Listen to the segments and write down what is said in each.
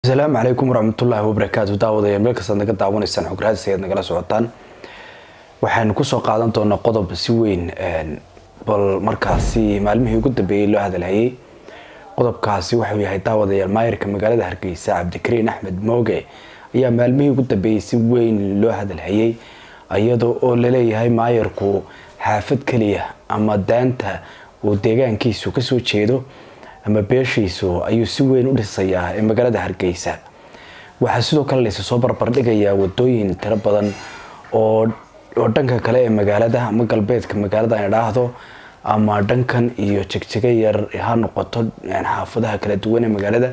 asalaamu calaykum waraxmatullaahi wabarakaatu daawadayaal meel kastaad naga daawanaysaan xograadis ayaad nagala socotaan waxaanu kusoo qaadan doonaa qodob si weyn bal markaasi maalmihii ugu dambeeyey loo hadalhayay qodobkaasi wuxuu yahay daawadayaal maayirka magaalada hargeysa cabdikariin axmed mooge ayaa maalmihii ugu dambeeyey si weyn loo hadalhayay iyada oo laleeyahay maayirku xaafad keliya ama daanta uu deegaankiisu kasoo jeedo ama beeshiisu ayuu si weyn u dhisayaa ee magaalada hargeysa waxaa sidoo kale laysa soo barbardhigayaa wadooyin tiro badan oo oo dhanka kale ee magaalada ama galbeedka magaalada ay dhaahdo ama dhankan iyo jegjego yar ha noqoto xaafadaha kala duwan ee magaalada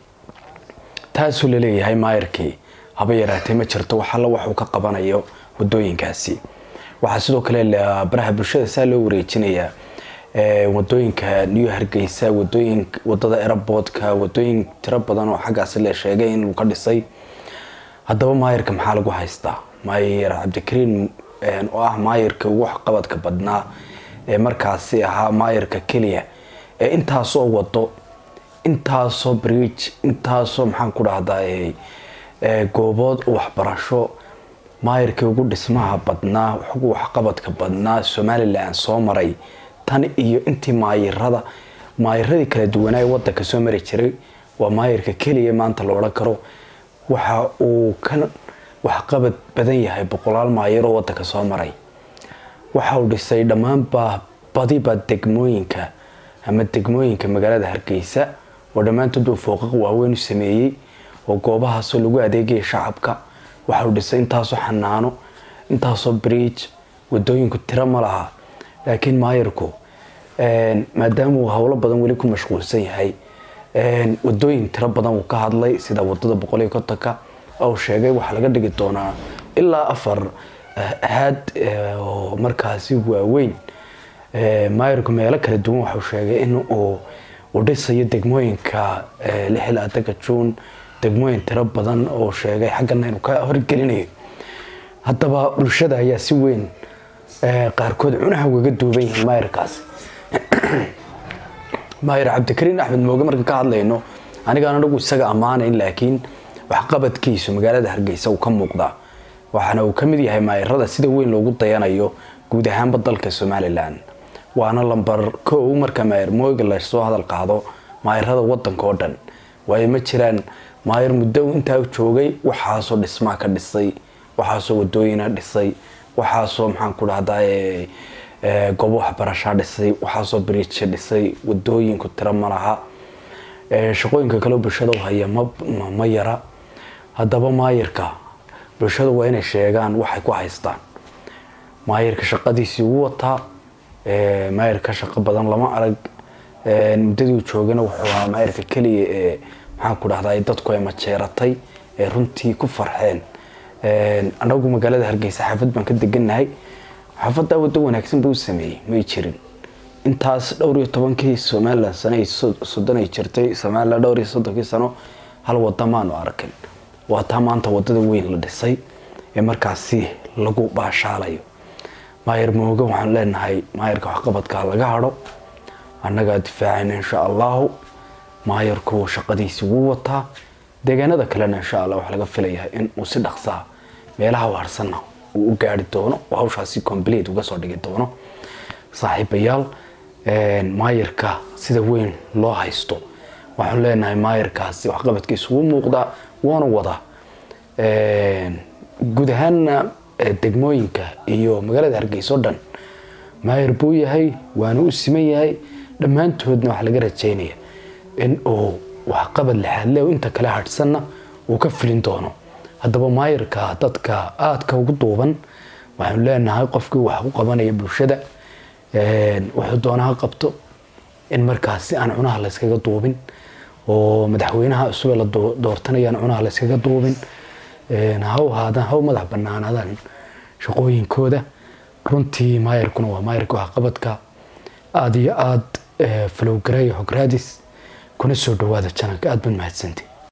taasuu laleeyahay maayirkii haba yaraatee ma jirto waxalla waxuu ka qabanayo wadooyinkaasi waxaa sidoo kale baraha bulshada saa loo wareejinayaa wadooyinka new hargeysa wadooyin wadada eraboodka wadooyin tiro badan oo xaggaasi la sheegay in uu ka dhisay haddaba maayirka maxaa lagu haystaa maayir cabdikariin oo ah maayirka ugu waxqabadka badnaa ee markaasi ahaa maayirka keliya ee intaasoo wado intaasoo bridge intaasoo maxaan ku dhahdaa goobood waxbarasho maayirkii ugu dhismaha badnaa ugu waxqabadka badnaa somalilan soo maray tan iyo intii maayirada maayiradii kala duwanaa ee wadanka soo mari jiray waa maayirka keliya maanta la odhan karo waxa uu ka waxqabad badan yahay boqolaal maayir oo wadanka soo maray waxa uu dhisay dhammaanba badiba degmooyinka ama degmooyinka magaalada hargeysa oo dhammaantood uu fooqaq waaweyn u sameeyey oo goobahaasoo lagu adeegaya shacabka waxa uu dhisay intaasoo xanaano intaasoo bridge wadooyinku tiro ma laha laakiin maayirku maadaama uu howlo badan weli ku mashquulsan yahay wadooyin tiro badan uu ka hadlay sida wadada boqol iyo kontonka oo sheegay waxaa laga dhigi doonaa ilaa afar haad oo markaasi waaweyn maayirku meelo kala duwan waxau sheegay in uu uu dhisayo degmooyinka lixilaatanka juun degmooyin tiro badan oo sheegay xaggana inuu ka horgelinayo haddaba bulshada ayaa si weyn qaarkood cunaha ugaga duuban yihiin maayirkaasi maayir cabdikariin axmed mooge markaan ka hadlayno anigaan anagu isaga ammaanayn laakiin waxqabadkiisu magaalada hargeysa uu ka muuqdaa waxaana uu ka mid yahay maayirada sida weyn loogu dayanayo guud ahaanba dalka somalilan waana lambar kow marka maayir mooge lasoo hadal qaado maayirada wadanka oo dhan waayo ma jiraan maayir muddo intaa joogay waxaasoo dhismaa ka dhisay waxaasoo wadooyina dhisay waxaasoo maxaan ku dhahdaa goobo waxbarashaa dhisay waxaasoo bridge dhisay wadooyinku tiro ma laha shaqooyinka kaleo bulshada u haya ma yara haddaba maayirka bulshada waa inay sheegaan waxay ku haystaan maayirka shaqadiisii ugu wataa maayirka shaqo badan lama arag muddadii joogana wuxuu ahaa maayirka keliya ee maxaan ku dhahdaa dadku ay majeeratay ee runtii ku farxeen anagu magaalada hargeysa xaafad baan ka degannahay xaafadaa wado wanaagsan buu sameeyey may jirin intaas dhowr iyo tobankii somalilan sano soddon ay jirtay somalilan dhowr iyo soddonkii sano hal wada maanu arkin waa taa maanta wadada weyn la dhisay ee markaasi lagu baashaalayo maayir mooge waxaan leenahay maayirka waxqabadka laga hadho annagaa difaacayna insha allahu maayirku shaqadiisi wuu wataa deegaanada kalena insha allah waxaa laga filayaa in uu si dhaqsaa meelaha waarsanna uu u gaari doono oo hawshaasi complete uga soo dhigi doono saaxiibayaal maayirka sida weyn loo haysto waxaan leenahay maayirkaasi waxqabadkiisu wuu muuqdaa waana wadaa guud ahaanna degmooyinka iyo magaalada hargeysa o dhan maayir buu yahay waana u siman yahay dhammaantoodna waxaa laga rajeynaya in uu waxqabad lixaadle inta kale hadhsanna uu ka filin doono haddaba maayirka dadka aadka ugu duuban waxaanu leenahay qofkii wax u qabanaya bulshada wuxuu doonaha qabto in markaasi aan cunaha layskaga duubin oo madaxweynaha cusube la doortanayaan cunaha layskaga duubin haw haadaan haw madax banaanaadaan shaqooyinkooda runtii maayirkuna waa maayirka waxqabadka aada iyo aada falowgareeya xograadis kuna soo dhawaada janalka aada baad mahadsanti